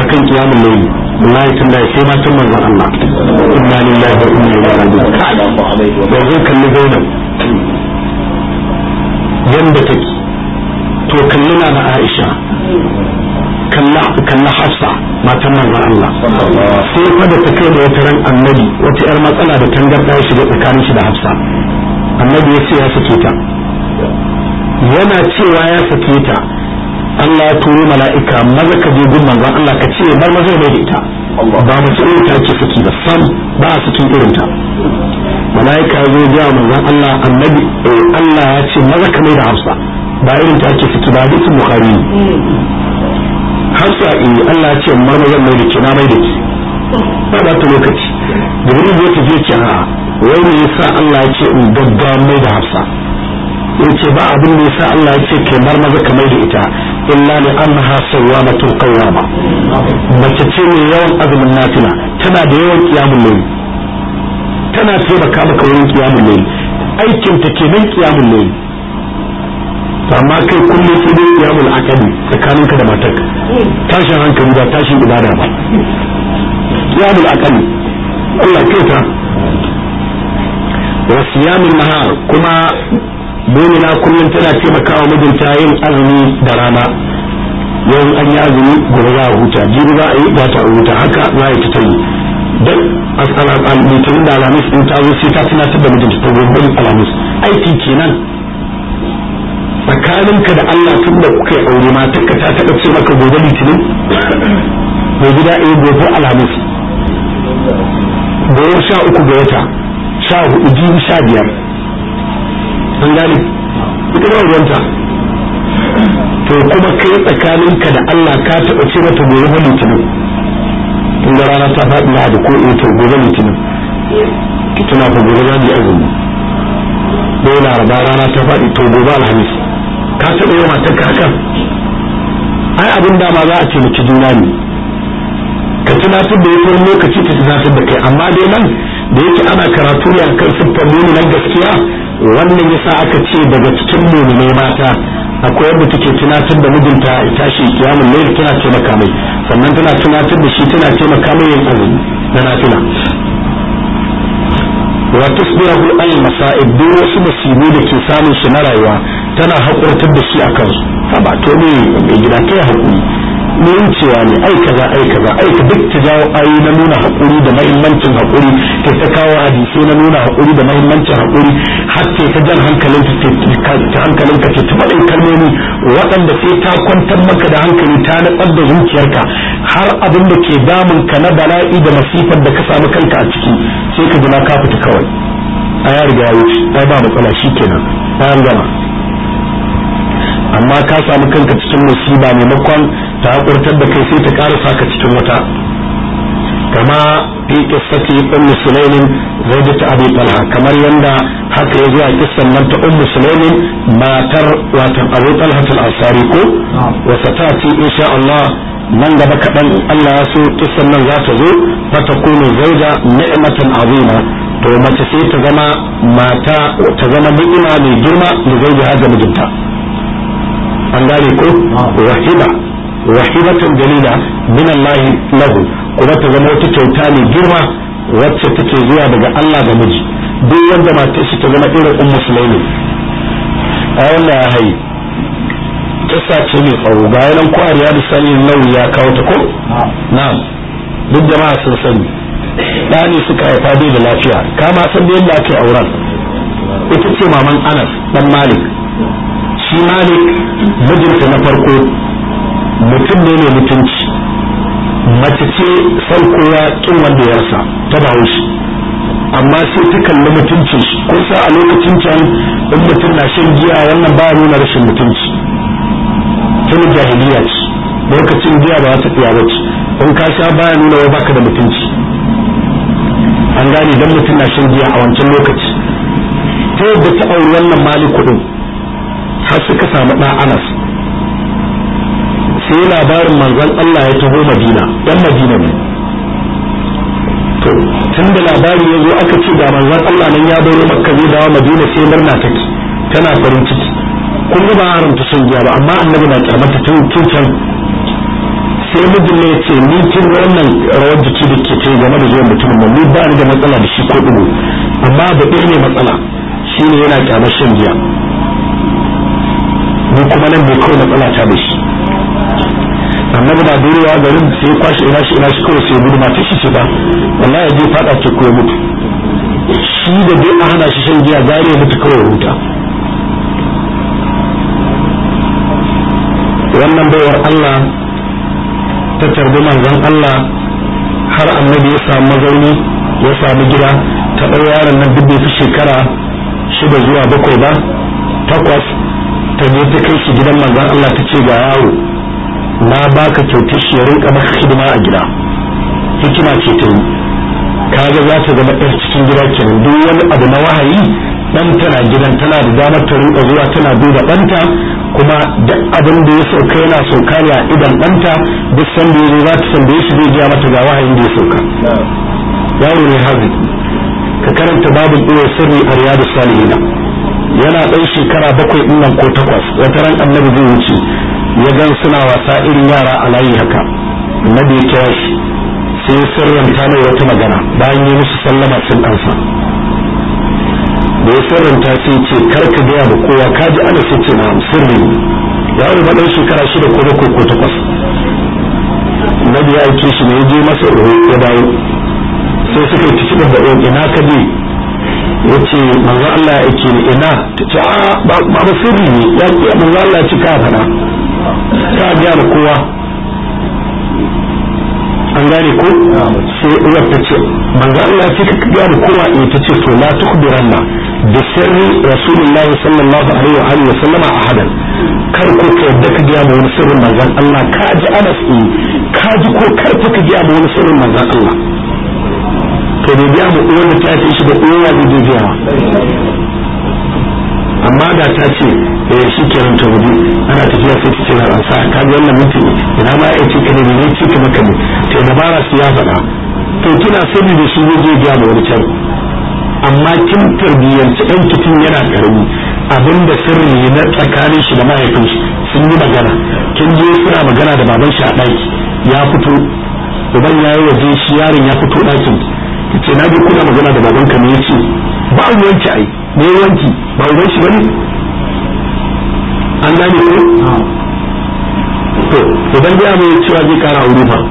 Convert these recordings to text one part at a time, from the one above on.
akan kiyamun laili wallahi tun da sai ma tun manzon Allah inna lillahi wa inna ilaihi raji'un yanzu kalli Zainab yanda take to kalli na na Aisha kalla Hafsa matan manzon Allah sai fa da ta kai da wata ran annabi wata yar matsala da tangarda ya shiga tsakanin shi da Hafsa annabi ya ce ya sake ta yana cewa ya sake ta Allah ya turo mala'ika maza ka je gun manzon Allah ka ce bar maza mai da ita ba mace irin ta ke saki da sam ba a sakin irin ta mala'ika ya zo ga manzon Allah annabi Allah ya ce maza ka mai da Hafsa ba irin ta ke saki ba dukkan Bukhari Hafsa eh Allah ya ce mar maza mai da ki na mai da ki ba ba ta lokaci Jibril ya tafi ce a wai me yasa Allah ya ce in gaggawa mai da Hafsa yace ba abin da yasa Allah ya ce kai mar maza ka mai da ita illa li annaha sawwamatun qawwama mace ce mai yawan azumin nafila tana da yawan qiyamul layl tana taimaka maka wurin qiyamul layl aikin ta kenan qiyamul layl to amma kai kullum sai dai qiyamul aqali tsakaninka da matarka tashin hankali ba tashin ibada ba qiyamul aqali Allah kai ta wa siyamin nahar kuma mumina kullum tana taimakawa mijinta yin azumi da rana yau an yi azumi gobe za a huta jibi za a yi ba ta huta haka za a yi ta yi dan asala litinin da alamis in ta zo sai ta tunatar da mijinta ta gobe alamis aiki kenan tsakaninka da Allah tun da kuka yi aure ma takka ta taɓa ce maka gobe litinin mai gida a yi gobe alamis gobe sha uku ga wata sha hudu jibi sha biyar an gane ita ba ruwanta to kuma kai tsakaninka da Allah ka taɓa ce mata gobe ba litinin tun da rana ta faɗi na da ko ina to gobe litinin ki tuna fa gobe za mu yi azumi ko laraba rana ta faɗi to gobe alhamis ka taɓa yi matar ka haka ai abin dama za a ce miki juna ne ka tunatar da ya lokaci ta tunatar da kai amma dai nan da yake ana karatu ne akan siffar nuni nan gaskiya wannan yasa aka ce daga cikin mu'minai mata akwai yadda take tunatar da mijinta ya tashi kiyamun layl tana taimaka mai sannan tana tunatar da shi tana taimaka mai yin azumi na nafila wa tusbihu al masa'ib duk wasu musibu da ke samun shi na rayuwa tana hakurtar da shi akan su ba to ne mai gida kai hakuri mun cewa ne ai kaza ai kaza ai ka duk ta jawo ayi na nuna hakuri da mahimmancin hakuri ta ta kawo hadisi na nuna hakuri da mahimmancin hakuri har ta ta jan hankalin ta hankalin ka ta faɗin kalmomi waɗanda sai ta kwantar maka da hankali ta natsar da zuciyarka har abin da ke damun ka na bala'i da masifar da ka samu kanka a ciki sai ka jima ka fita kawai a ya riga ya wuce ai ba matsala shikenan bayan gama amma ka samu kanka cikin musiba maimakon ta hakurtar da kai sai ta karasa ka cikin wata kama fi qissati ummu sulaimin zawjati abi talha kamar yanda haka ya zuwa kissan nan ta ummu sulaimin matar watan abu talha al-ansari ko wa satati insha Allah nan gaba kaɗan Allah ya so kissan nan za ta zo fa takunu zawja ni'matan azima to mace sai ta zama mata ta zama ni'ima mai girma da zawjiha ga mijinta an gane ko wahiba wahibatan dalila min Allah lahu kuma ta zama wata kyauta mai girma wacce take zuwa daga Allah ga miji duk wanda matar shi ta zama irin ummu sulaimi a wannan ya hayi kissa ce mai tsawo ga yanan ko a riyadu sani nawi ya kawo ta ko na'am duk jama'a sun sani ɗani suka haifa bai da lafiya kama san da yadda aka yi auren ita ce maman Anas dan Malik shi malik mijinta na farko mutum ne mai mutunci mace ce kowa kin wanda ya rasa ta bawo shi amma sai ta kalli mutuncin shi kun sa a lokacin can in mutum na shan giya wannan ba nuna rashin mutunci tun jahiliya ce lokacin giya ba ta tsaya ba ce in ka sha baya nuna wai baka da mutunci an gane dan mutum na shan giya a wancan lokaci ta yadda ta auri wannan maliku din har suka samu ɗan anas sai labarin manzon Allah ya taho madina ɗan madina ne to tun da labari ya zo aka ce ga manzon Allah nan ya baro makka zai dawo madina sai murna take tana farin ciki kun ga ba haramta shan giya ba amma annabi na kyamata tun tun can sai mijin ne ce ni kin wannan rawar jiki da ke ce game da zuwan mutumin nan ni ba ni da matsala da shi ko dubu amma da ɗaya ne matsala shine yana kyamar shan giya ni kuma nan bai kawai matsala ta da shi annabi na durewa garin sai kwashi ina shi ina shi kawai sai gudu mata shi ce ba wallahi ya je fada ce ko ya mutu shi da dai a hana shi shan giya gare ya mutu kawai huta wannan baiwar Allah ta tarbi manzon Allah har annabi ya samu mazauni ya samu gida ta ɗau yaron nan duk bai fi shekara shida zuwa bakwai ba takwas ta je ta kai shi gidan manzon Allah ta ce ga yaro na baka kyautar shi ya rinka maka hidima a gida hikima ce ta yi kaga za ta zama ɗan cikin gida kenan duk wani abu na wahayi dan tana gidan tana da damar ta rinka zuwa tana duba ɗanta kuma duk abin da ya sauka yana sauka ne a idan ɗanta duk sanda ya zo za ta tambaye shi zai gaya mata ga wahayin da ya sauka yaro ne haziki ka karanta babin ɗaya sirri a riyadu salihina yana ɗan shekara bakwai ɗin nan ko takwas wata ran annabi zai wuce ya gan suna wasa irin yara a layi haka annabi ya kira shi sai ya sirranta mai wata magana bayan yi musu sallama sun ɗansa da ya sirranta sai ce kar ka gaya da kowa ka ji ana sai ce na sirri yaro na ɗan shekara shida ko bakwai ko takwas annabi ya aike shi ne ya je masa ya dawo sai suka yi cikin da ina ka je ya ce manzo Allah ya aike ni ina ta ce a ba ba sirri ne ya ce manzo Allah ya ci ka faɗa ka ga da kowa an gane ko sai uwar ta ce manzo Allah ya ce ka ga da kowa ne ta ce to la tukhbiranna bi sirri rasulullahi sallallahu alaihi wa alihi wa sallama ahadan kar ko ka yadda ka ga mu wani sirrin manzon Allah ka ji Anas ka ji ko kar ka ga mu wani sirrin manzon Allah to bai biya mu uwar da ta ce shi da uwa da zai biya amma da ta ce eh shi kenan ta gudu ana tafiya sai ta ce na ransa ka ga wannan mutum ina ma ya ce ka ne ne ce ka maka ne to dabara su ya faɗa to kina sani da shi zai biya mu wani can amma kin tarbiyyanci ɗan kitin yana karami abinda sirri ne na tsakanin shi da mahaifin shi sun yi magana kin je suna magana da baban shi a ɗaki ya fito uban ya yi waje shi yaron ya fito ɗakin ce na ji kuna magana da babanka ne yace ba a wanki ai ne wanki ba uban shi bane an gane ko to idan da mai cewa zai kara aure fa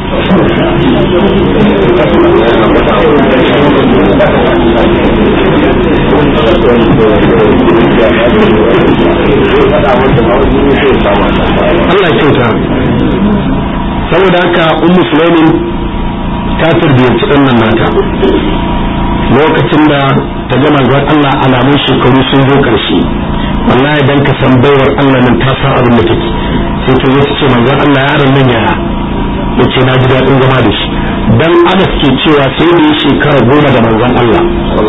Allah kyauta saboda haka ummu sulaimin ta tarbiyyanci ɗan nan nata lokacin da ta ga manzon Allah alamun shekaru sun zo ƙarshe wallahi dan ka san baiwar Allah nan ta san abin da take sai ta zo ta ce manzon Allah yaron nan yaya yace na ji daɗin zama da shi dan Anas ke cewa sai da ya shekara goma da manzon Allah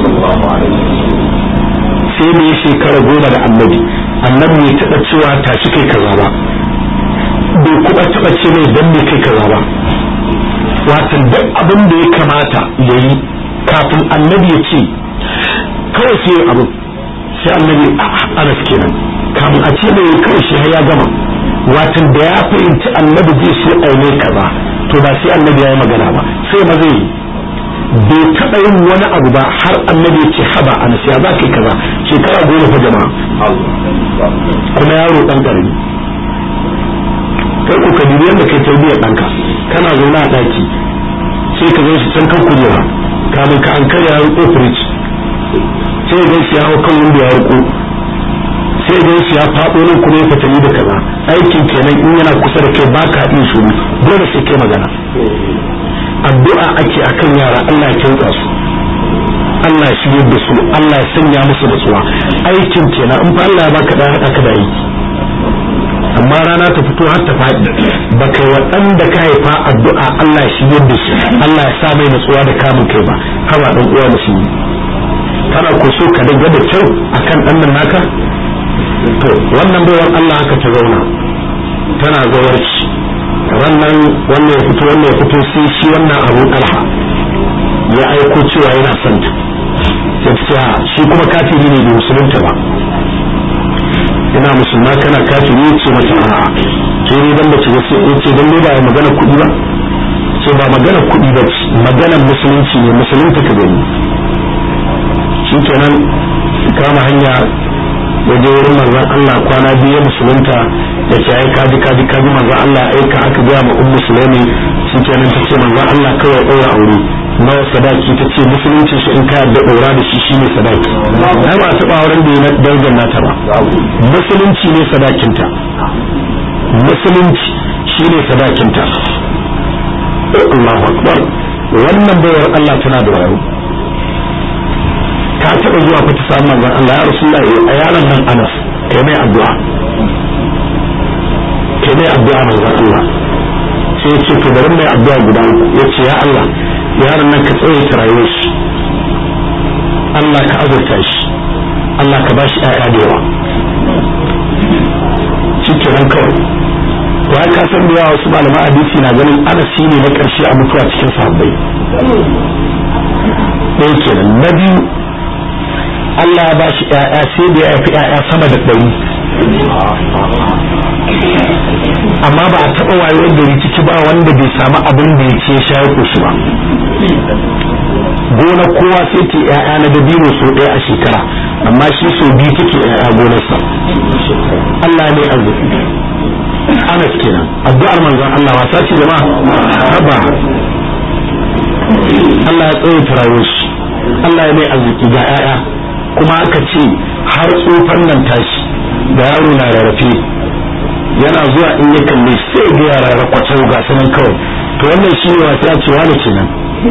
sai da ya shekara goma da annabi annabi bai taɓa cewa tashi kai kaza ba bai kuma taɓa ce mai dan me kai kaza ba watan duk abin da ya kamata ya yi kafin annabi ya ce kawai sai yin abin sai annabi anas kenan kafin a ce mai kawai shi ya gama watan da ya fahimci annabi zai so aine kaza to ba sai annabi ya yi magana ba sai ma zai yi bai taɓa yin wani abu ba har annabi ya ce haba anas ya za ka yi kaza shekara goma fa jama'a kuma yaro ɗan ƙarami kai ku ka dubi yadda kai tarbiyyar ɗanka kana zaune a ɗaki sai ka shi can kan kujera kamun ka an karya ya riko firij sai gan shi ya hau kan wanda ya riko sai gan shi ya faɗo nan kuma ya fatali da kaza aikin kenan in yana kusa da kai ba ka iya shuru dole sai kai magana addu'a ake akan yara Allah ya kinsa su Allah ya shirye da su Allah ya sanya musu nutsuwa aikin kenan in fa Allah ya baka da haɗa ka da aiki amma rana ta fito har ta faɗi ba kai waɗanda ka haifa addu'a Allah ya shirye da shi Allah ya sa mai natsuwa da kamun kai ba haba dan uwa musulmi kana ko so ka daga da kyau akan ɗan nan naka to wannan baiwar Allah haka ta zauna tana zawarci wannan wannan ya fito wannan ya fito sai shi wannan abu ɗalha ya aiko cewa yana son ta sai shi kuma kafiri ne bai musulunta ba ina musulma kana kafiri ce mata a'a sai ne dan bace wasu yace dan ba ya magana kuɗi ba ce ba magana kuɗi ba ce magana musulunci ne musulunta ka gani shikenan kama hanya waje wurin manzon Allah kwana biyu musulunta ya ce ai kaji kaji kaji manzon Allah aika aka gaya ma ummu sulaimi shikenan ta ce manzon Allah kawai ɗaura aure nawa sadaki ta ce musulunci shi in ka yarda ɗora da shi shine sadaki ai ba taɓa auren da ya darajar nata ba musulunci ne sadakinta musulunci shine sadakinta Allahu akbar wannan bayar Allah tana da wayo ka taɓa zuwa ka ta samu manzon Allah ya Rasulullah a yaron nan Anas kai mai addu'a kai mai addu'a manzon Allah sai ya ce to bari mai addu'a guda uku ya ce ya Allah yaron nan ka tsaye ta rayuwar shi Allah ka azurta shi Allah ka bashi ƴaƴa da yawa shi kenan kawai ya ka san da yawa wasu malaman hadisi na ganin Anas ne na ƙarshe a mutuwa cikin sahabbai ɗaya kenan na biyu Allah ya bashi ƴaƴa sai da ya haifi ƴaƴa sama da ɗari amma ba a taɓa wayewar gari ciki ba wanda bai samu abin da ya ce sha ya koshi ba gona kowa sai ke ƴaƴa na dabino sau ɗaya a shekara amma shi sau biyu take ƴaƴa gonarsa Allah ne arziki Anas kenan addu'ar manzon Allah wasa ce jama'a haba Allah ya tsaye tarawo shi Allah ya mai arziki ga ƴaƴa kuma aka ce har tsofan nan tashi da yaro na rarrafe yana zuwa in ya kalle sai ga yara rakwacau ga sanan kawai to wannan shi ne wasa ce wani kenan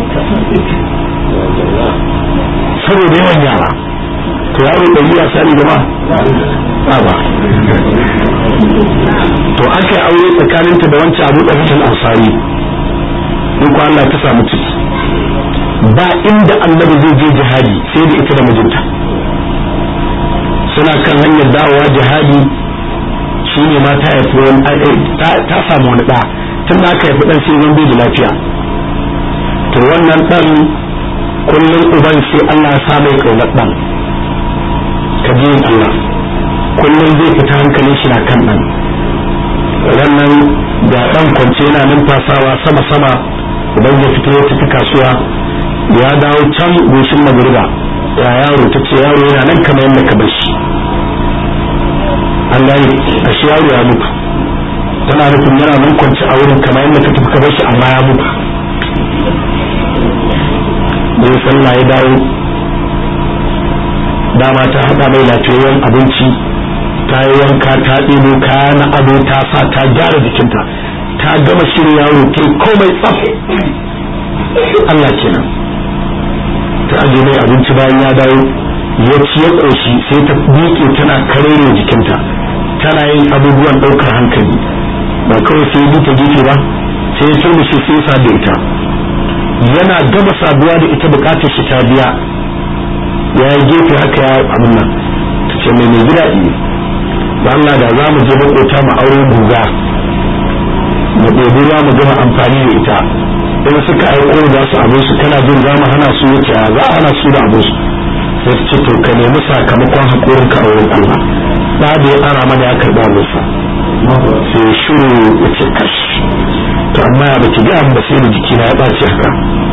saboda yawan yara to yaro ɗari ya sani gama ba to aka yi aure tsakaninta da wancan abu da fitan ansari in ko Allah ta samu ciki ba inda annabi zai je jihadi sai da ita da mijinta suna kan hanyar dawowa jihadi shi ne ma ta haifi wani ta samu wani ɗa tun da aka haifi ɗan sai zan bai da lafiya to wannan ɗan kullum uban sai Allah ya sa mai ƙaunar ɗan ka ji Allah kullum zai fita hankalin shi na kan ɗan wannan da ɗan kwance yana numfasawa sama-sama uban ya fito ya tafi kasuwa ya dawo can goshin magriba ya yaro ta ce yaro yana nan kamar yadda ka bar shi an gane a shi yaro ya mutu tana nufin yana nan kwanci a wurin kamar yadda ka tafi ka bar shi amma ya mutu bai sallah ya dawo dama ta haɗa mai lafiyayyen abinci ta yi wanka ta ɗebo kaya na ado ta sa ta gyara jikinta ta gama shirin yaro ta komai tsaf Allah kenan ta aje mai abinci bayan ya dawo ya ci ya ƙoshi sai ta miƙe tana karere jikinta tana yin abubuwan ɗaukar hankali ba kawai sai bi ta gefe ba sai ya turmushe sai ya da ita yana gama saduwa da ita bukatar shi ta biya ya yi gefe haka ya abin nan ta ce mai mai gida iya ba Allah da za mu je makota mu aure guga mu ɗebi ruwa mu gama amfani da ita in suka aiko za su abin su kana jin za mu hana su wuce za a hana su da abin su sai su ce to ka nemi sakamakon haƙorin ka a wurin Allah ba da ya ara mana ya karɓa musa sai shiru ya ce kash to amma ya baki ga ba sai da jikina ya ɓaci haka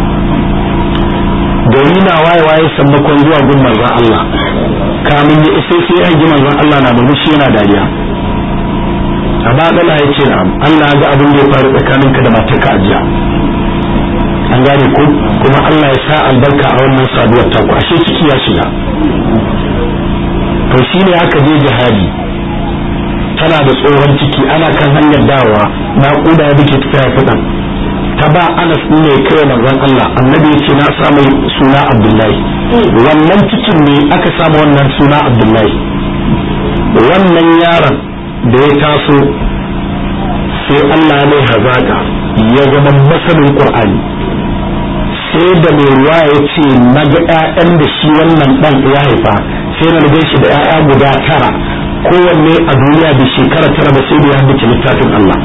gari na waye waye sammakon zuwa gun manzon Allah kamin ya isa sai ya ji manzon Allah na murmushi yana dariya a baɗala ya ce na Allah ga abin da ya faru tsakaninka da matarka a jiya an gane ko kuma Allah ya sa albarka a wannan saduwar taku ashe ciki ya shiga to shine aka je jihadi tana da tsohon ciki ana kan hanyar dawowa naƙuda ya bike ta ya fiɗan ta ba anas ne kai manzon Allah annabi ya ce na samu suna abdullahi wannan cikin ne aka samu wannan suna abdullahi wannan yaron da ya taso sai Allah ya mai hazaka ya zama masanin qur'ani sai da mai ruwa ya ce na ga 'ya'yan da shi wannan ɗan ya haifa sai na rage shi da 'ya'ya guda tara kowanne a duniya da shekara tara ba sai da ya haddace littafin Allah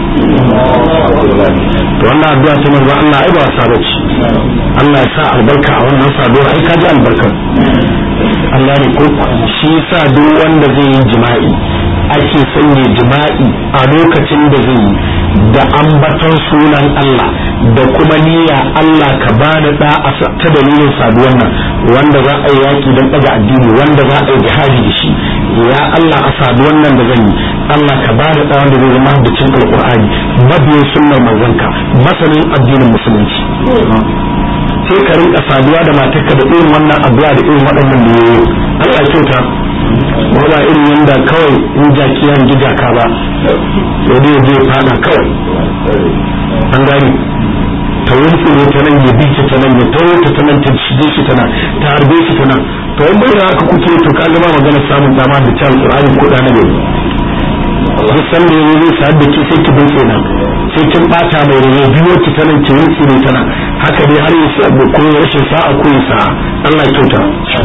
to wannan addu'a ta manzo Allah ai ba wasa bace Allah ya sa albarka a wannan saduwar ai ka ji albarka Allah ne ko shi yasa duk wanda zai yi jima'i ake sanya jima'i a lokacin da zai yi da ambaton sunan Allah da kuma niyya Allah ka bani da a ta dalilin saduwan nan wanda za a yi yaki don daga addini wanda za a yi jihadi da shi ya Allah a saduwan nan da zan yi Allah ka bani da wanda zai zama da cin alqur'ani mabiyin sunnar manzanka masanin addinin musulunci sai ka rinka saduwa da matarka da irin wannan addu'a da irin waɗannan da yayi Allah kyauta ba ba irin yanda kawai in jaki yan gida ka ba sai dai zai fada kawai an gani ta wurtsure ta nan ya bice ta nan ya tawo ta ta nan ta shige shi ta nan ta harbe shi ta nan to in bai da haka kuke to ka gaba magana samun dama da ta alƙur'ani ko da na gari duk san da yanzu zai sa'ad da ke sai ki bince nan sai kin bata mai rage biyo ki ta nan ki wurtsure ta nan haka dai har ya sa ko rashin sa'a ko ya sa'a Allah ya kyauta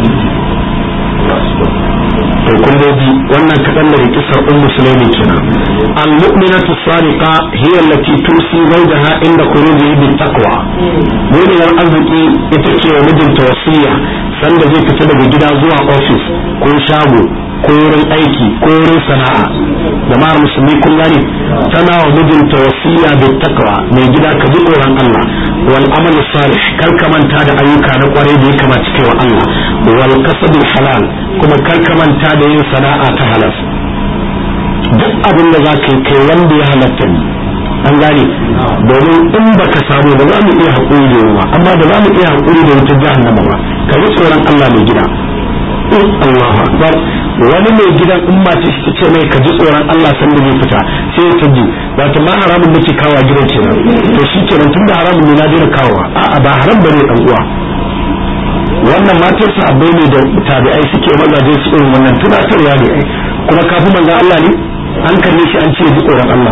to kun ji wannan kaɗan da kisar un musulmi kenan al mu'minatu sadiqa hiya allati tusi zawjaha inda khurujihi bit taqwa mu'minar arziki ita ce wa mijinta wasiya sanda zai fita daga gida zuwa office ko shago ko wurin aiki ko wurin sana'a jama'ar musulmi kun gani tana wa mijinta wasiya bit taqwa mai gida ka ji tsoron Allah wal amal salih kar ka manta da ayyuka na kwarai da ya kamata kai wa Allah wal kasabul halal kuma kar ka manta da yin sana'a ta halal duk abin da za ka yi kai wanda ya halatta ne an gane domin in baka samu ba za mu iya haƙuri da yawa amma da za mu iya haƙuri da wutar jahannama ba ka yi tsoron Allah mai gida in Allahu akbar wani mai gidan in mace shi ce mai ka ji tsoron Allah san da zai fita sai ya ji wato ma haramun nake kawo gidan kenan to shi kenan tunda haramun ne na daina kawowa a'a ba haram bane dan uwa wannan matar sahabbai ne da tabi'ai suke mazaje su irin wannan tunatarwa ne ai kuma kafin manzo Allah ne an kalle shi an ce ji tsoron Allah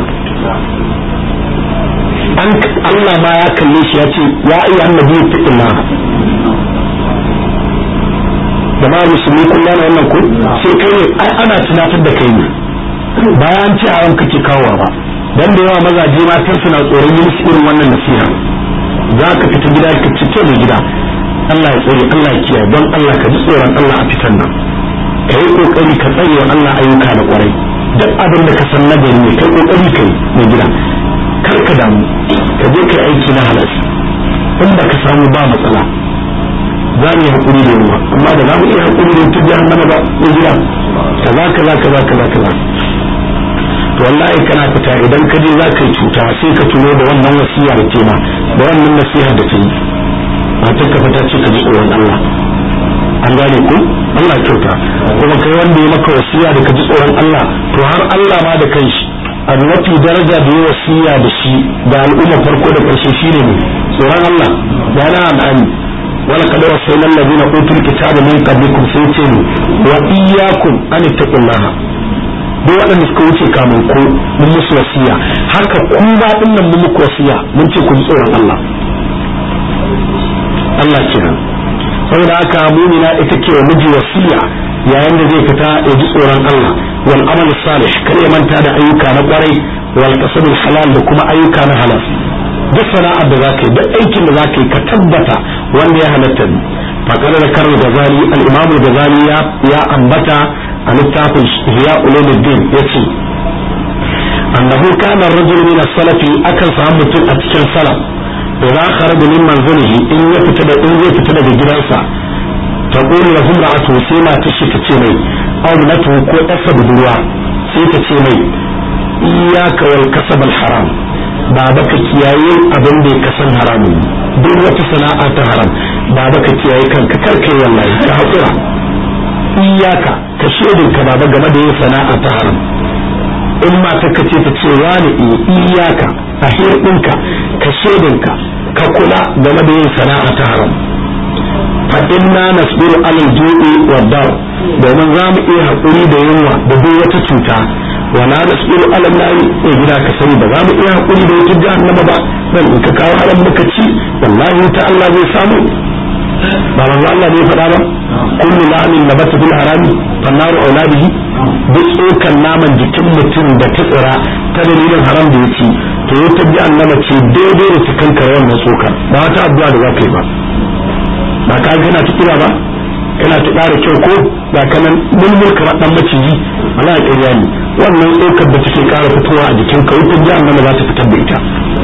an Allah ma ya kalle shi ya ce ya ayyuhan nabiyyu taqillah jama'ar musulmi kun gane wannan ko sai kai ne ai ana tunatar da kai ne bayan ce a ranka kake kawowa ba dan da yawa mazaje matan suna tsoron yin irin wannan nasiha za ka fita gida ka cike da gida Allah ya tsore Allah ya kiyaye don Allah ka ji tsoron Allah a fitan nan ka yi kokari ka tsare wa Allah ayyuka da kwarai duk abin da ka san nagari ne kai kokari kai mai gida kar ka damu ka je kai aiki na halal in ba ka samu ba matsala za mu yi hakuri da yawa amma da za mu iya hakuri da ta jahannama ba mai gida kaza kaza kaza kaza kaza to wallahi kana fita idan ka je za ka yi cuta sai ka tuno da wannan wasiya da tema da wannan nasiha da ta yi matar ka fata ce ka ji tsoron Allah an gane ku Allah kyauta kuma kai wanda ya maka wasiya da ka ji tsoron Allah to har Allah ma da kanshi a mafi daraja da ya wasiya da shi da al'umma farko da karshe shine ne tsoron Allah da na amani wala kad wasayna allazina utul kitaba min qablikum sai ce ne wa iyyakum an taqullaha duk waɗanda suka wuce kamun ku mun musu wasiya haka ku ba dinnan mun muku wasiya mun ce ku ji tsoron Allah Allah kenan saboda haka mumina ita ke wa miji wasiya yayin da zai fita ya ji tsoron Allah wal amal salih kar ya manta da ayyuka na kwarai wal kasab halal da kuma ayyuka na halal duk sana'ar da zaka yi duk aikin da zaka yi ka tabbata wanda ya halatta ne fakar da karar gazali al-imam gazali ya ya ambata a littafin hiya ulumuddin yace annahu kana ar-rajul min as-salafi akan samu mutum a cikin salaf idza kharaja min manzilihi in ya fita da in zai fita daga gidansa ta qulu lahu ra'atu sai ma ta shi ta ce mai aw natu ko ɗasa budurwa sai ta ce mai iyyaka wal kasab al haram baba ka kiyaye abin da ka san haramun duk wata sana'a ta haram baba ka kiyaye kanka kar kai wallahi ka hakura iyyaka ka shedin ka baba game da yin sana'a ta haram in mata ka ce ta ce wani iyaka a hirɗinka ka shedinka ka kula game da yin sana'a ta haram fa inna nasbiru alal ju'i wa dar domin za mu iya haƙuri da yunwa da duk wata cuta wa la nasbiru alal nari e gida ka sani ba za mu iya haƙuri da wata jahannama ba dan in ka kawo haram muka ci wallahi ta Allah zai samu ba manzo Allah ne faɗa ba kullu lamin nabata bil harami fannaru auladihi duk tsokan naman jikin mutum da ta tsira ta dalilin haram da ya ci to ya tabbi annaba ce daidai da cikin karewar na tsokan ba wata addu'a da za ka yi ba ba ka kana ta kira ba kana ta ƙara kyau ko ba ka nan mulmul kamar dan maciji wala ƙarya ne wannan tsokar da take kara fitowa a jikin ka wutar jahannama za ta fitar da ita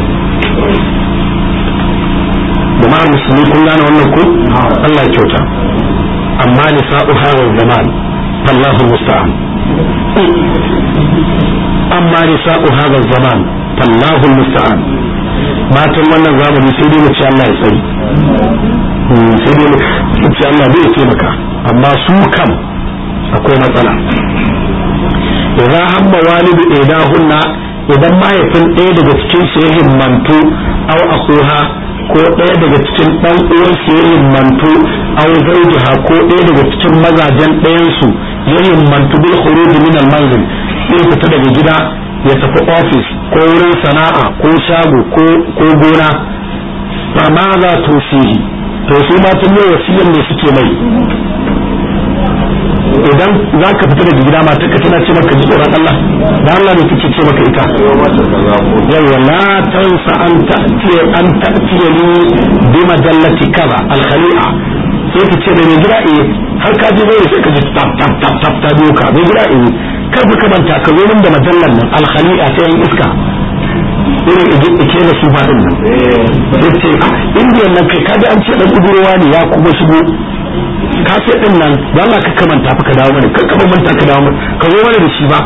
jama'ar musulmi kun gane wannan ko Allah ya kyauta amma nisa'u hadha zaman fallahu musta'an amma nisa'u hadha zaman fallahu musta'an matan wannan zamani sai dai mu ci Allah ya tsari sai dai mu ci Allah bai taimaka amma su kam akwai matsala idan hamma walidu idahunna idan mahaifin ɗaya daga cikin su ya himmantu au akuha ko ɗaya daga cikin ɗan uwan su ya himmantu au zawjiha ko ɗaya daga cikin mazajen ɗayan su ya himmantu bil khuruj min al manzil sai fita daga gida ya tafi ofis ko wurin sana'a ko shago ko gona fa ma za to sihi to su ma tun ne wasiyar ne suke mai idan za ka fita daga gida mata ka tana ce maka ji tsoron Allah da Allah ne kike ce maka ita yawa la tansa an ta'tiya an ta'tiya ni bi majallati kaza al khali'a sai ka ce da mai gida eh har ka je zai sai ka ji tap tap tap tap ta biyo ka mai gida eh kar ka manta ka zo min da majallar nan al khali'a ta yan iska irin ike da su faɗin nan sai ce indiyan nan kai kaji an ce dan kudurowa ne ya kuma shigo ka sai din nan ba Allah ka kamanta fa ka dawo mana ka kaba manta ka dawo mana ka zo mana da shi ba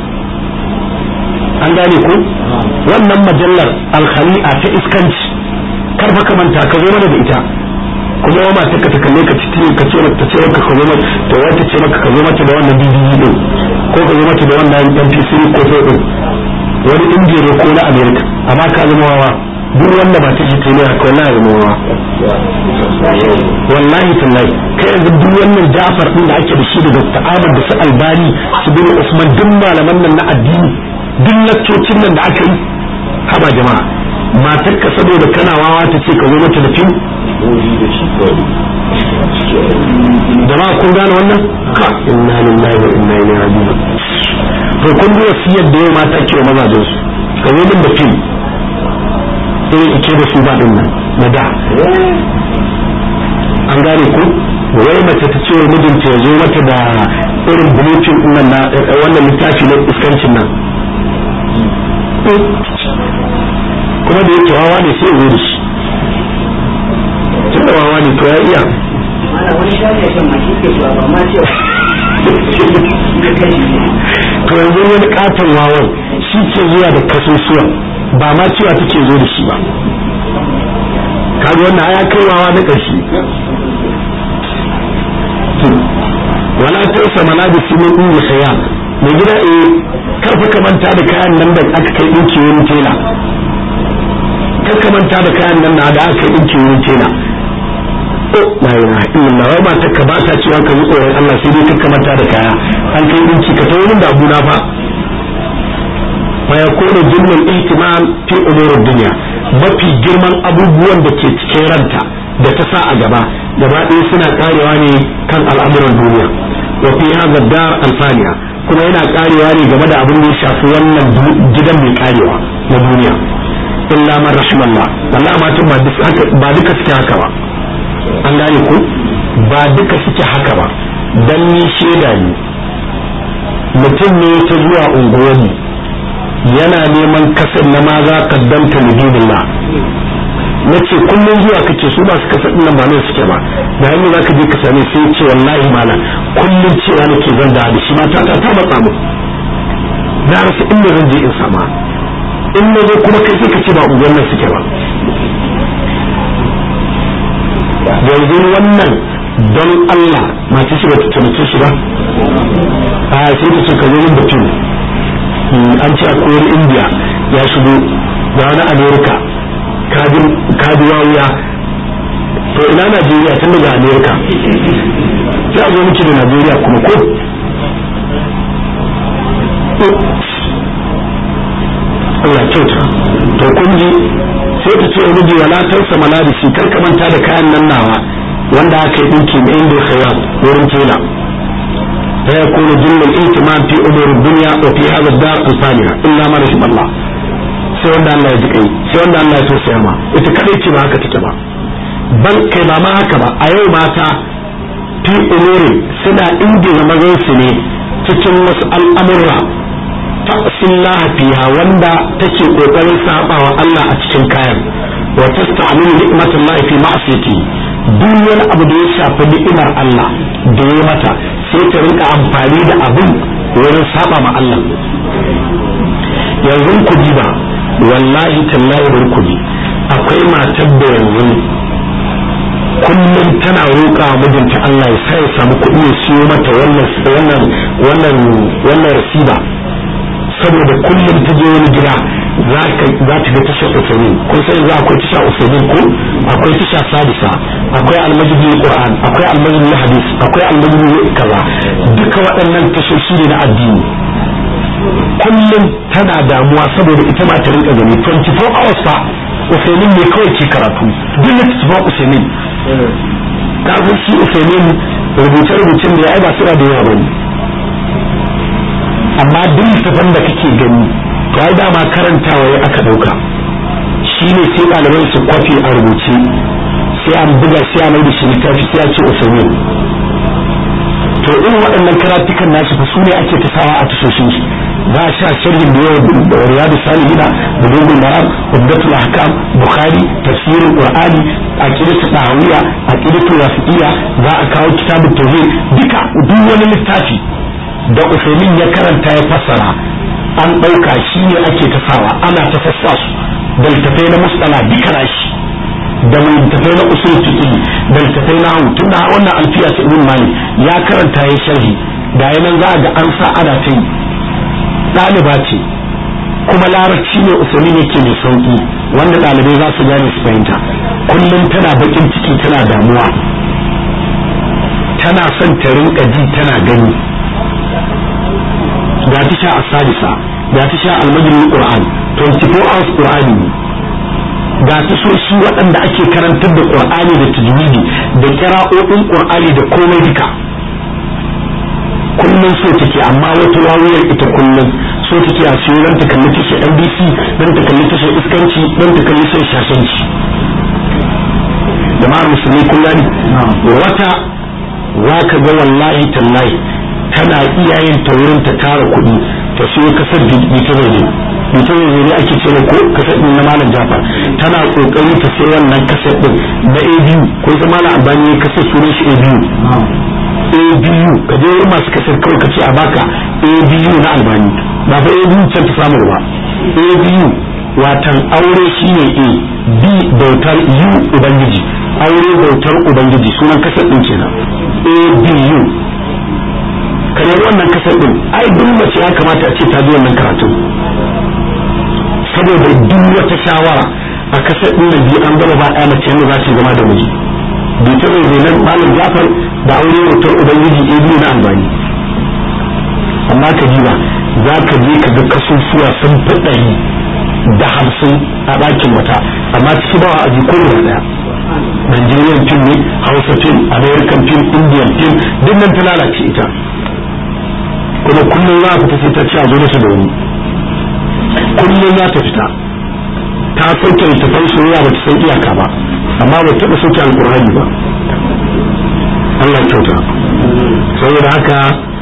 an gane ko wannan majallar alkhali'a ta iskanci kar fa ka manta ka zo mana da ita kuma wa mata ka ta kalle ka ci ka ce ta ce maka ka zo mata to wata ce maka ka zo mata da wannan DVD din ko ka zo mata da wannan MP3 ko to din wani indiya ne ko na america amma ka zama wawa duk wanda ba ta jita ne haka wallahi zama wawa wallahi tallahi kai yanzu duk wannan jafar din da ake da shi daga ta'amar da su albani su bin usman duk malaman nan na addini duk laccocin nan da aka yi haba jama'a matar ka saboda kana wawa ta ce ka zo mata da fim jama'a kun gane wannan ka inna lillahi wa inna ilaihi raji'un to kun ji wasiyar da yau mata ke wa mazajen su ka zo min da fim sai ike da su ba din nan na da an gane ku wai mace ta ce wa mijinta ya zo mata da irin bulletin nan na wannan littafi na iskancin nan kuma da yake wawa ne sai ya zo da shi tun da wawa ne to ya iya to yanzu wani katon wawan shi ke zuwa da kasusuwan ba ma cewa take zo da shi ba kaga wannan ya kai wawa na ƙarshe wala ta sama na da simin ɗin saya mai gida eh karfa ka manta da kayan nan da aka kai ɗinki wurin tela kar ka manta da kayan nan da aka kai ɗinki wurin tela la ilaha illallah wai matar ka ba ta cewa ka yi tsoron Allah sai dai ka manta da kaya an kai dinki ka ta wurin da abuna fa fa yakunu jinnul ihtimam fi umurid dunya mafi girman abubuwan da ke cikin ranta da ta sa a gaba gaba ɗaya suna karewa ne kan al'amuran duniya wa fi hadha dar alfaniya kuma yana karewa ne game da abin da ya shafi wannan gidan mai karewa na duniya illa man rahimallah wallahi matan ba duka suke haka ba an gane ku ba duka suke haka ba dan ni shaida ne mutum ne ta zuwa unguwarmu yana neman kasar na ma za ka danta lidinillah na ce kullum zuwa kake su masu kasar nan ba ne suke ba da hannu za ka je ka same sai ce wallahi malam kullum cewa nake zan da da shi mata ta ta matsa mu na rasa inda zan je in sama in na zo kuma kai sai ka ce ba unguwar nan suke ba yanzu wannan don Allah mace shi ba ta taimake shi ba a sai ta ce ka zo min mutum an ce a koyar indiya ya shigo da wani amerika kaji wuya to ina najeriya tun daga amerika sai a zo miki da najeriya kuma ko Allah kyauta to kun ji sai ta ce wa miji wala tansa malabisi kar ka manta da kayan nan nawa wanda aka yi dinki mai inda khayar wurin tela fa yakunu jinnul ihtimam fi umur dunya wa fi hadha ad-dar al-faniya illa ma rahim Allah sai wanda Allah ya ji kai sai wanda Allah ya tausaya ma ita kadai ce ba haka take ba ban kai ba ma haka ba a yau mata fi umuri suna ingiza mazan su ne cikin wasu al'amurra ta'sillah fiha wanda take kokarin sabawa Allah a cikin kayan wa tasta'milu ni'matallahi fi ma'siyati duk wani abu da ya shafi ni'imar Allah da ya mata sai ta rinka amfani da abin wurin saba ma Allah yanzu ku ba wallahi tallahi bar ku akwai matar da yanzu kullum tana roƙa mijinta Allah ya sa ya samu kuɗi ya siyo mata wannan wannan wannan wannan rasiba saboda kullum ta je wani gida za ka za ta ga tashar usulin kun sai za akwai tasha usulin ko akwai tasha sadisa akwai almajidi qur'an akwai almajidi hadis akwai almajidi kaza duka waɗannan tashoshi ne na addini kullum tana damuwa saboda ita ma ta rinka gani 24 hours fa usulin ne kawai ke karatu duk littattafan usulin kafin shi usulin rubuce-rubucen da ya ai ba suna da yawa bane amma duk littafan da kake gani to ai dama karantawa ya aka dauka shi ne sai ɗalibai su kwafi a rubuce sai an buga sai a mai da shi littafi sai a ce usulin to irin waɗannan karatukan nashi fa su ne ake ta sawa a tashoshin shi za a sha sharhin da yawa da riyadu salihina da dogon maram ubdatul ahkam bukhari tafsirin qur'ani aqidatu dahawiya aqidatu rafiqiyya za a kawo kitabut tauhid duka duk wani littafi da usaimin ya karanta ya fassara an ɗauka shi ne ake ta sawa ana ta fassa su da littafai na mustala duka nashi da littafai na usul fiqh da littafai na hawu tunda wannan alfiya ta ibn malik ya karanta ya sharhi da yanan za a ga an sa ana ta yi ɗaliba ce kuma larabci ne usuli yake mai sauki wanda ɗalibai za su gane su fahimta kullum tana bakin ciki tana damuwa tana son ta rinka ji tana gani ga ta sha asadisa ga ta sha almajin qur'an 24 hours qur'ani ne ga ta so shi waɗanda ake karantar da qur'ani da tajwidi da kira'o'in qur'ani da komai duka kullum so take amma wata wawuyar ita kullum so take a siyo dan ta kalli tashar NBC dan ta kalli tashar iskanci dan ta kalli tashar shashanci jama'ar musulmi kullum wata za ka ga wallahi tallahi tana iya yin ta wurin ta tara kuɗi ta siyo kasar bita zai bita zai ne ake cewa ko kasar ɗin na malam jafar tana kokari ta sai wannan kasar ɗin na abu ko ita malam albani kasar sunan shi abu abu ka je wurin masu kasar kawai ka ce a baka abu na albani ba fa abu can ta samu ba abu watan aure shine a b bautar u ubangiji aure bautar ubangiji sunan kasar din kenan abu kamar wannan kasar din ai duk mace ya kamata a ce ta ji wannan karatu saboda duk wata shawara a kasar din nan biyu an gama ba ɗaya mace yadda za su zama da miji bai ta zai nan malam jafar da aure bautar ubangiji abu na albani amma ka ji ba za ka je ka ga kasusuwa sun fi ɗari da hamsin a ɗakin wata amma ciki ba a jiko da ɗaya Nigerian film ne Hausa film American film Indian film duk nan ta lalace ita kuma kullum za a fita sai ta ci a zo da da wani kullum za ta fita ta sauke littafan soyayya ba ta san iyaka ba amma ba taɓa sauke alkur'ani ba Allah kyauta saboda haka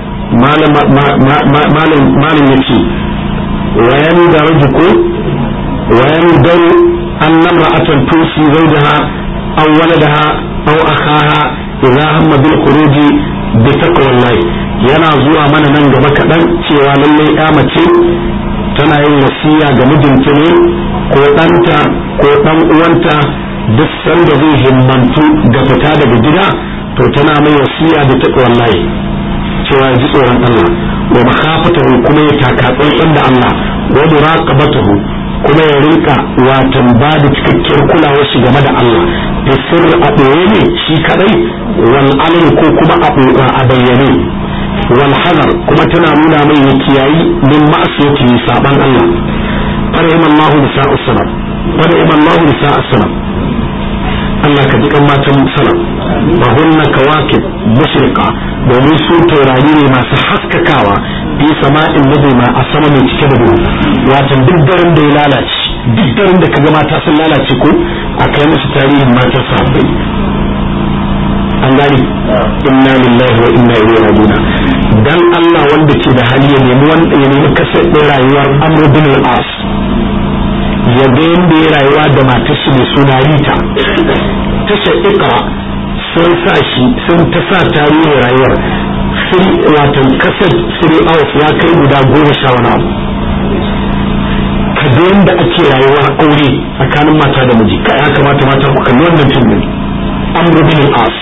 malam ya ce wayan da rajuku wayan daru an namra atan tusi zaujaha aw waladaha aw akhaha idza hamma bil khuruji bi taqwallahi yana zuwa mana nan gaba kaɗan cewa lallai ya mace tana yin wasiya ga mijinta ne ko ɗanta ko ɗan uwanta duk sanda zai himmantu ga fita daga gida to tana mai wasiya da taqwallahi cewa ya ji tsoron Allah wa makhafatahu kuma ya taka tsantsan da Allah wa muraqabatahu kuma ya rinka watan ba da cikakkiyar kulawar shi game da Allah da sirri a ɓoye ne shi kadai wal alim ko kuma a bayyane wal hazar kuma tana nuna mai ya kiyayi min ma'asiyati saban Allah farahim Allah nisa'u salam farahim Allah nisa'u salam Allah ka jikan matan salam wa hunna kawakib mushrika domin su taurari ne masu haskakawa fi sama'in nabima a sama mai cike da duhu watan duk daren da ya lalace duk daren da kaga mata sun lalace ko a kai musu tarihin matan sahabbai an gani inna lillahi wa inna ilaihi raji'un dan Allah wanda ke da hali ya nemi wanda ya nemi kasar ɗin rayuwar Amr bin al-As ya ga yadda ya rayuwa da matar shi mai suna Rita tashar Iqra sun sa shi sun ta sa tarihin rayuwar sun watan kasar three hours ya kai guda goma sha wani abu ka ga yadda ake rayuwar aure tsakanin mata da miji ka ya kamata mata ku kalli wannan fim din Amr bin al-As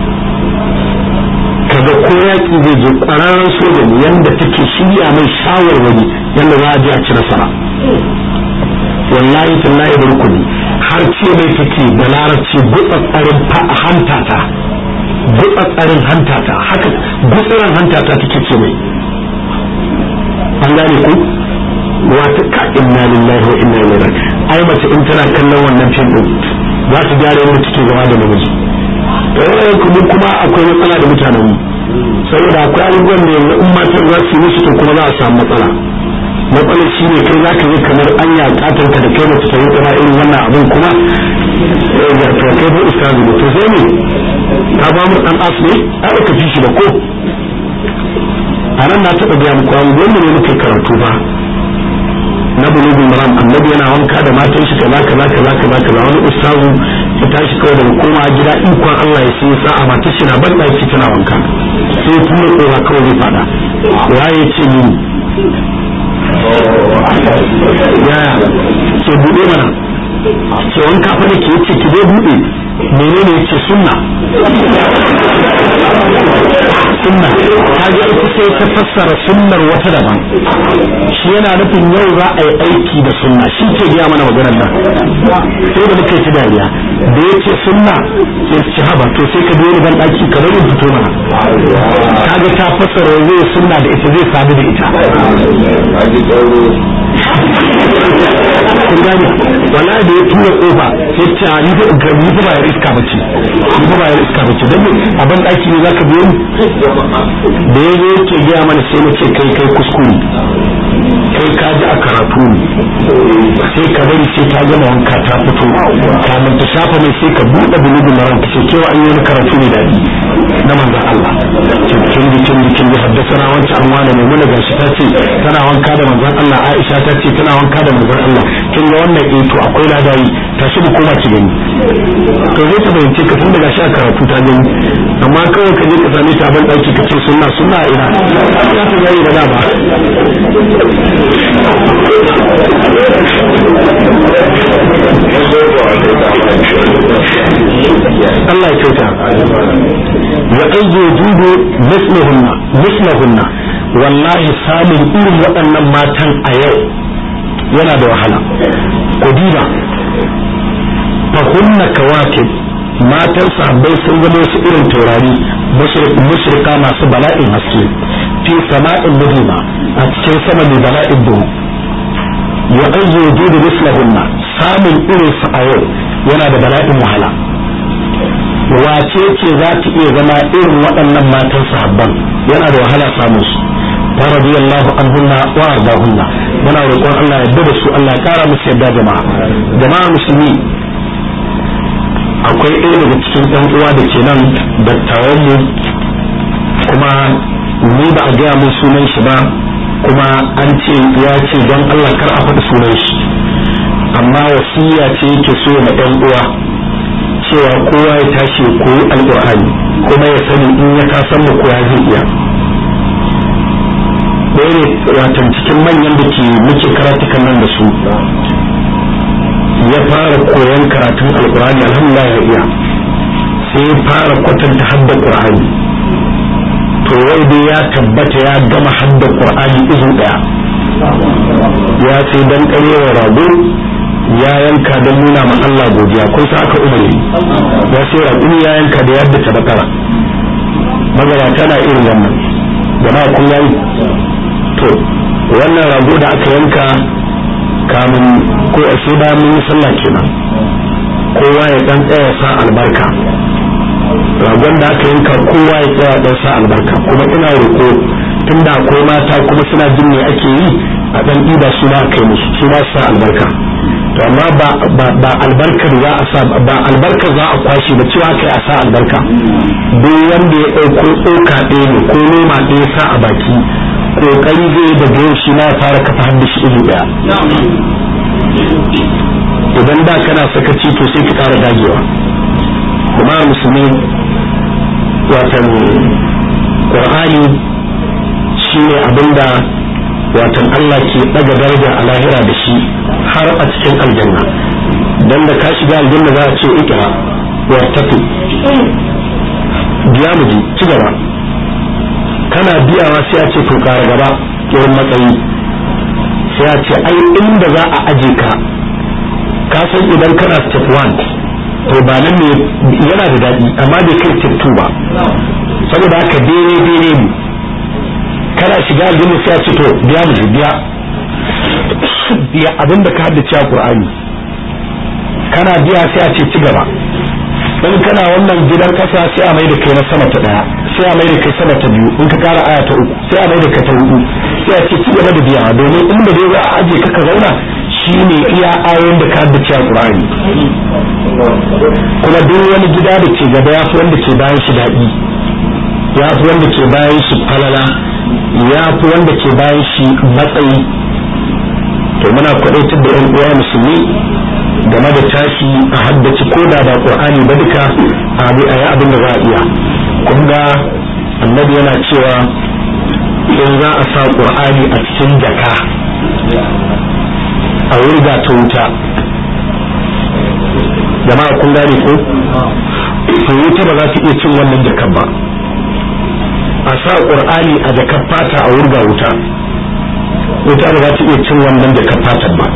kaga ko yaƙi zai je ƙwararren soja ne yadda take shirya mai shawarwari yadda za a je a ci nasara wallahi tallahi barkuni har ce mai take da larabci gutsatsarin hantata gutsatsarin hantata haka gutsarin hantata take ce mai an gane ku wata ka inna lillahi wa inna ilaihi raji'un ai mace in tana kallon wannan fim din za ta gyara yadda take zama da namiji kuma kuma akwai matsala da mutanen mu saboda akwai abubuwan da yanzu in matan za su yi musu to kuma za a samu matsala matsalar shi ne kai zaka yi kamar an ya katon ka da kai mace ta yi tsara irin wannan abin kuma da to kai ba ustazu ne to sai ne ka ba mu dan as ne a ka fi shi ba ko a nan na taɓa gaya muku an wanda ne muke karatu ba na bulugul maram annabi yana wanka da matan shi kaza kaza kaza kaza kaza wani ustazu ya tashi kawai daga koma gida ikon Allah ya sai sa'a matar shi na ban daki tana wanka sai ya tura kowa kawai zai fada waye ce ni yaya ke bude mana ke wanka fa nake yace ki zo bude menene yace sunna sunna kaga ita sai ta fassara sunnar wata daban shi yana nufin yau za a yi aiki da sunna shi ke gaya mana maganar nan sai da muka yi dariya da ya ce sunna sai ci haba to sai ka biyo ban daki ka bari fito mana kaga ta fassara zai sunna da ita zai sadu da ita kun gane wala da ya tura kofa sai ce ni fa ga ni fa bayar iska bace ni fa bayar iska bace dan a ban daki ne zaka biyo ni da ya zo yake gaya mana sai na ce kai kai kuskure kai ka ji a karatu ne sai ka bari sai ta gama wanka ta fito kamun ta shafa mai sai ka buɗe bulugun maran ka ce kewa an yi wani karatu ne daɗi na manzan Allah kin ji kin ji kin ji haddasa wancan an wane mai muna gashi ta ce tana wanka da manzan Allah Aisha ta ce tana wanka da manzan Allah kin ga wannan eh to akwai ladayi tashi mu koma ki gani to zai ta fahimce ka tun daga shi a karatu ta gani amma kawai ka je ka same ta ban ɗaki ka ce sunna sunna ina ya ta gani da dama Allah ya kyauta wa ayyu judu mislahunna mislahunna wallahi samun irin waɗannan matan a yau yana da wahala ku diba fa kunna kawakib matan sahabbai sun zama wasu irin taurari mushrika masu bala'in haske fi sama'in mudima a cikin sama mai bala'in duhu ya ayyu wujudu mislahunna samun irin su a yau yana da bala'in wahala wace ce za ta iya zama irin waɗannan matan sahabban yana da wahala samun su ورضي الله عنهن وارضاهن muna roƙon Allah ya da su Allah ya kara musu yadda jama'a jama'a musulmi akwai ɗaya daga cikin ɗan uwa da ke nan dattawan mu kuma ni ba a gaya mun sunan shi ba kuma an ce ya ce don Allah kar a faɗi sunan shi amma wasiya ce yake so na ɗan uwa cewa kowa ya tashi ya koyi alƙur'ani kuma ya sani in ya kasan mu koya zai iya ɗaya ne watan cikin manyan da ke muke karatukan nan da su ya fara koyon karatun alkurani alhamdulillah ya iya sai ya fara kwatanta hadda qur'ani to wai dai ya tabbata ya gama hadda qur'ani izu daya ya sai dan karewa rago ya yanka don nuna ma Allah godiya kun sa aka umarni ya sai rago ya yanka da yadda ta bakara magabata na irin wannan jama'a kun yayi to wannan rago da aka yanka kamun ko a sai da mun yi sallah kenan kowa ya dan tsaya sa albarka ragon da aka yanka kowa ya tsaya dan sa albarka kuma ina roko tun da akwai mata kuma suna jin me ake yi a dan ɗiba su ma kai musu su ma sa albarka to amma ba ba albarkar za a sa ba albarkar za a kwashe ba cewa kai a sa albarka duk wanda ya ɗauko tsoka ɗaya ne ko noma ɗaya sa a baki kokari zai daga yau shi na fara kafa hannu shi ido ɗaya idan da kana sakaci to sai ka ƙara dagewa kuma musulmi watan qur'ani shine abinda watan Allah ke daga daraja a lahira da shi har a cikin aljanna dan da ka shiga aljanna za a ce ikra wa tafi biya mu ji ci gaba kana biyawa sai a ce to kara gaba irin matsayi sai a ce ai inda za a aje ka ka san idan kana step 1 to ba nan ne yana da daɗi amma bai kai step 2 ba saboda haka daidai daidai ne kana shiga aljanna sai a ce to biya mu biya biya abinda ka haddace a Qur'ani kana biya sai a ce ci gaba in kana wannan gidan kasa sai a mai da kai na sama ta daya sai a mai da kai sama ta biyu in ka kara aya ta uku sai a mai da kai ta hudu sai a ce ci gaba da biya domin inda dai za a aje ka ka zauna shine iya ayoyin da ka haddace a Qur'ani kuma duk wani gida da ke gaba ya fi wanda ke bayan shi daɗi ya fi wanda ke bayan shi falala ya fi wanda ke bayan shi matsayi to muna kwadaitar da 'yan uwa musulmi game da tashi a haddace ko da ba qur'ani ba duka a bi a yi abin da za a iya kun ga annabi yana cewa in za a sa qur'ani a cikin jaka a wurga ta wuta jama'a kun gane ko to wuta ba za ta iya cin wannan jakan ba a sa qur'ani a jakar fata a wurga wuta wuta ba za ta iya cin wannan jakar fatan ba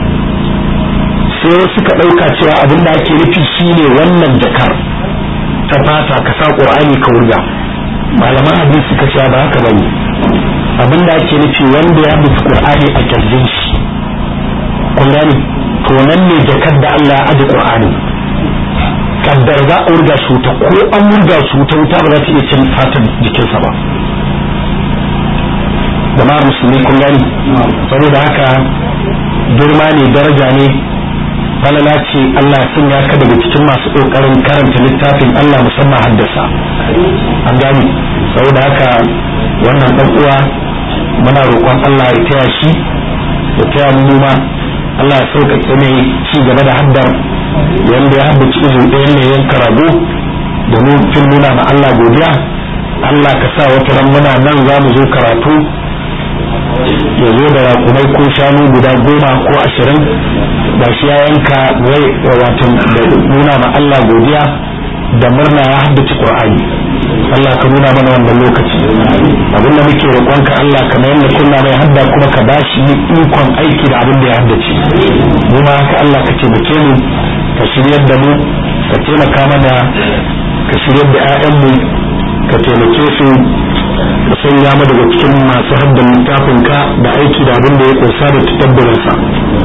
sai suka ɗauka cewa abin da ake nufi shine wannan jakar ta fata ka sa qur'ani ka wurga malaman hadisi suka ce ba haka bane abin da ake nufi wanda ya bi qur'ani a kirjin shi kun gane to nan ne jakar da Allah ya aje qur'ani kaddar za a wurga shi wuta ko an wurga shi wuta wuta ba za ta iya cin fatan jikinsa ba jama'ar musulmi kun gani saboda haka girma ne daraja ne falala ce Allah ya sanya ka daga cikin masu kokarin karanta littafin Allah musamman haddasa an gani saboda haka wannan dan uwa muna roƙon Allah ya taya shi ya taya mu ma Allah ya sauƙaƙe ne ci gaba da haddar yanda ya haddace izin ɗayan ne yanka rago domin fin nuna ma Allah godiya Allah ka sa wata ran muna nan za mu zo karatu ya zo da raƙumai ko shanu guda goma ko ashirin da shi ya yanka rai wato da nuna ma Allah godiya da murna ya haddace Qur'ani Allah ka nuna mana wannan lokaci abinda muke roƙonka Allah ka mayar da kunna mai hadda kuma ka bashi ikon aiki da abin da ya haddace mu ma haka Allah ka taimake mu ka shiryar da mu ka taimaka mana ka shiryar da 'ya'yanmu ka taimake su ka sanya mu daga cikin masu haddan littafin ka da aiki da abin da ya kunsa da tabbarin sa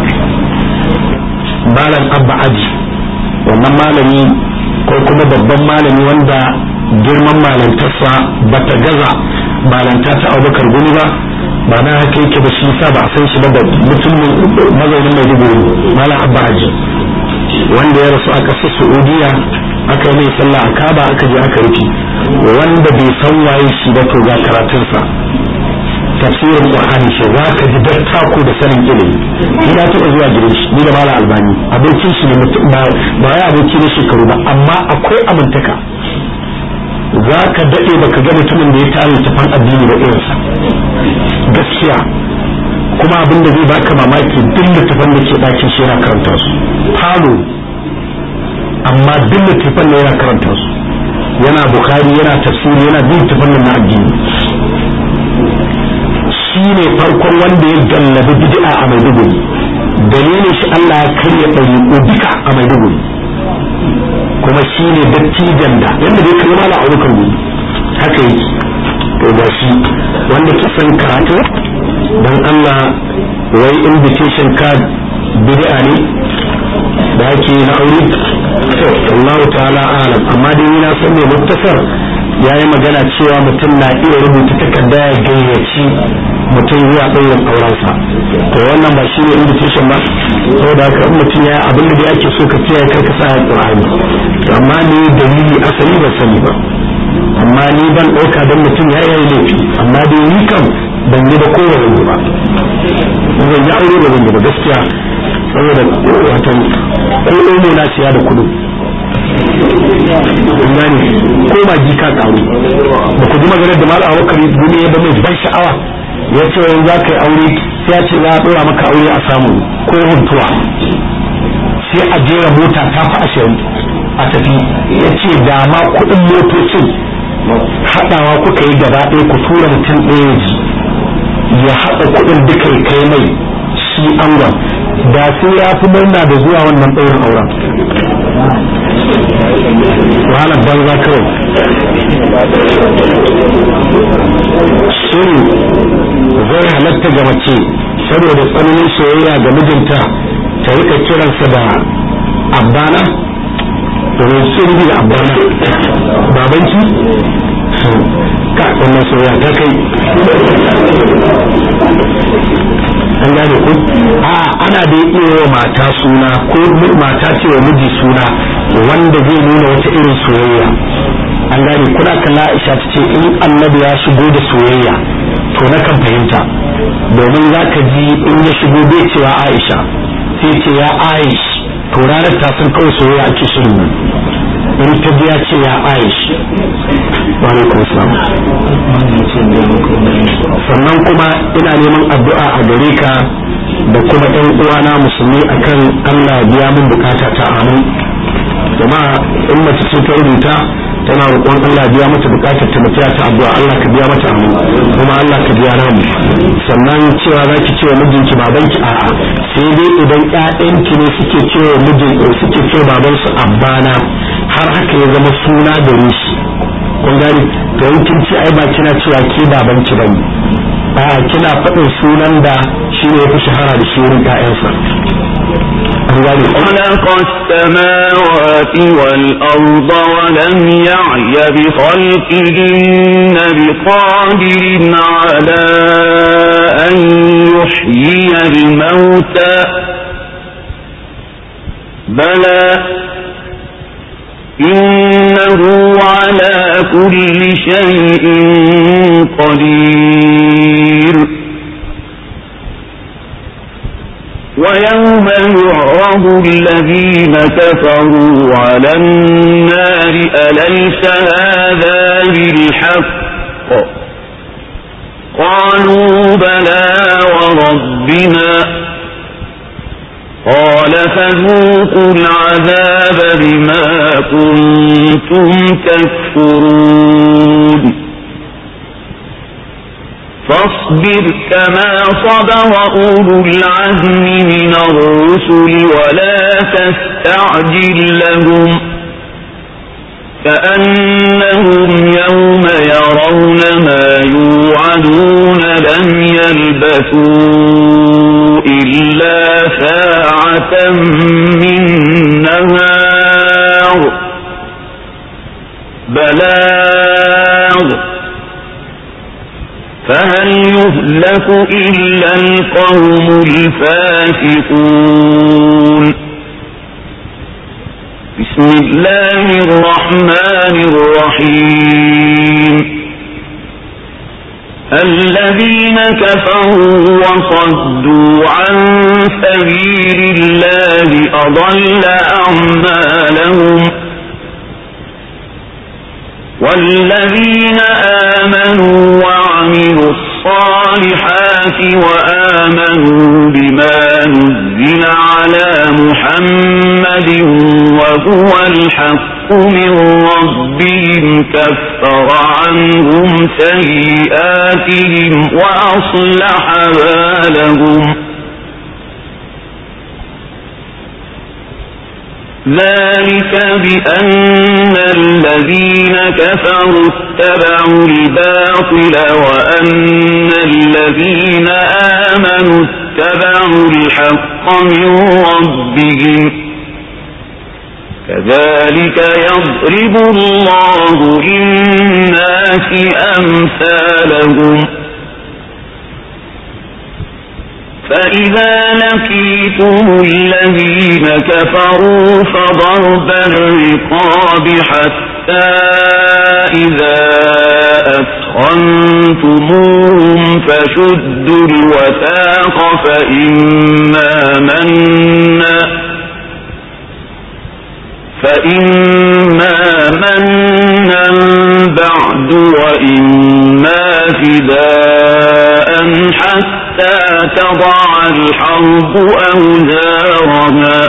malam abba aji wannan malami ko kuma babban malami wanda girman malantarsa ba ta gaza malanta ta abubakar guni ba ba na haka yake ba shi sa ba a san shi ba da mutumin mazaunin mai dubu malam abba aji wanda ya rasu a ƙasar saudiya aka yi mai sallah a kaba aka je aka rufe wanda bai san waye shi ba to ga karatunsa tafsirin qur'ani shi za ka ji dattako da sanin ilimi ni na taɓa zuwa gidan shi ni da mala albani abokin shi ne ba ba ya aboki ne shekaru ba amma akwai amintaka za ka daɗe baka ga mutumin da ya tare tafan addini da irinsa gaskiya kuma abin da zai baka mamaki duk littafan da ke ɗakin shi yana karanta su falo amma duk littafan da yana karanta su yana bukari yana tafsiri yana bin littafan na addini shi ne farkon wanda ya gallabi bid'a a maiduguri dalilin shi Allah ya karya ɗariƙo duka a maiduguri kuma shi ne dattijan da yadda dai kai mala aurukar gudu haka yi to ga shi wanda ke son karatu don Allah wai invitation card bid'a ne da ake na aure to Allah ta'ala alam amma dai na san mai muktasar ya yi magana cewa mutum na iya rubuta takarda ya gayyaci mutum zuwa ɗaurin aurensa to wannan ba shi ne invitation ba saboda haka in mutum ya abin da yake so ka kiyaye kar ka sa ya qur'ani to amma ni dalili asali ba sani ba amma ni ban ɗauka don mutum ya yi laifi amma dai ni kam ban yi da kowane yi ba zan yi aure da zan yi ba gaskiya saboda wato ko ne na siya da kudu gani ko ma ji ka karu ba ku ji maganar da malam abubakar gumi ya ba mai ban sha'awa ya ce wani za ka yi aure sai ya ce za a ɗora maka aure a samu ko huntuwa sai a jera mota ta fi ashirin a tafi ya ce da ma kuɗin motocin haɗawa kuka yi gaba ɗaya ku tura mutum ɗaya ji ya haɗa kuɗin duka ya kai mai shi angon da sai ya fi murna da zuwa wannan ɗaurin auren wahalar banza kawai shin zai halatta ga mace saboda tsananin soyayya ga mijinta ta rika kiransa da abbana domin sun bi da abbana babanki ka wannan soyayya ta kai an gane ku a ana da iya wa mata suna ko mata ce wa miji suna wanda zai nuna wata irin soyayya an gane kuna kalla Aisha ta ce in annabi ya shigo da soyayya to na kan fahimta domin za ka ji in ya shigo bai cewa Aisha sai ce ya Aish to ranar ta san kawai soyayya ake shirin in ta biya ce ya Aish wa alaikum salam sannan kuma ina neman addu'a a gare ka da kuma ɗan uwana musulmi akan Allah biya min bukata ta amin jama'a in mace ce ta rubuta tana roƙon Allah biya mata bukatar ta mutiya ta addu'a Allah ka biya mata amin kuma Allah ka biya namu sannan cewa za ki cewa mijinki babanki a'a sai dai idan ƴaƴanki ne suke cewa mijin suke cewa babansu abbana har haka ya zama suna gare shi kun gani to in kin ci ai ba kina cewa ke babanki bane a kina faɗin sunan da shi ne yafi shahara da shi wurin ƴaƴansa خلق السماوات والأرض ولم يعي بخلقهن بقادر على أن يحيي الموتى بلى إنه على كل شيء قدير ويوم يعرض الذين كفروا على النار أليس هذا بالحق قالوا بلى وربنا قال فذوقوا العذاب بما كنتم تكفرون فاصبر كما صبر أولو العزم من الرسل ولا تستعجل لهم كأنهم يوم يرون ما يوعدون لم يلبثوا إلا ساعة من نهار بلاغ فهل يهلك إلا القوم الفاسقون بسم الله الرحمن الرحيم الذين كفروا وصدوا عن سبيل الله أضل أعمالهم والذين آمنوا وعملوا الصالحات وآمنوا بما نزل على محمد وهو الحق من ربهم كفر عنهم سيئاتهم وأصلح بالهم ذلك بأن الذين كفروا اتبعوا الباطل وأن الذين آمنوا اتبعوا الحق من ربهم كذلك يضرب الله للناس أمثالهم فإذا لقيتم الذين كفروا فضرب الرقاب حتى إذا أثخنتموهم فشدوا الوثاق فإما منا فإما منا بعد وإما فداء حتى تضع الحرب أوزارها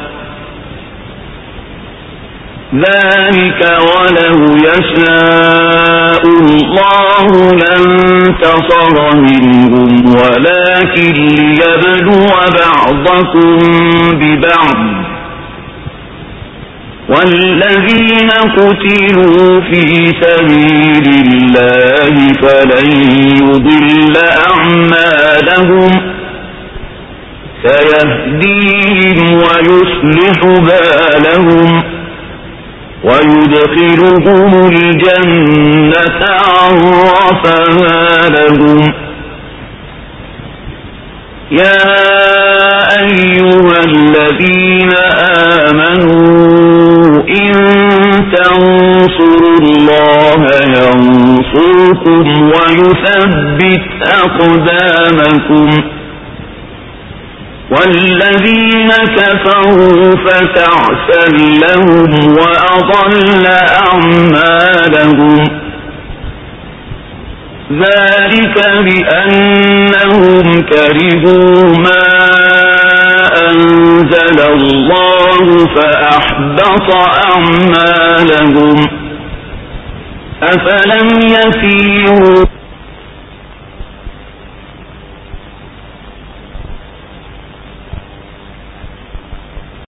ذلك ولو يشاء الله لانتصر منهم ولكن ليبلو بعضكم ببعض والذين قتلوا في سبيل الله فلن يضل أعمالهم سيهديهم ويصلح بالهم ويدخلهم الجنة عرفها لهم يا أيها الذين آمنوا إن تنصروا الله ينصركم ويثبت أقدامكم والذين كفروا فتعسا لهم وأضل أعمالهم ذلك بأنهم كرهوا ما أنزل الله فأحبط أعمالهم أفلم يسيروا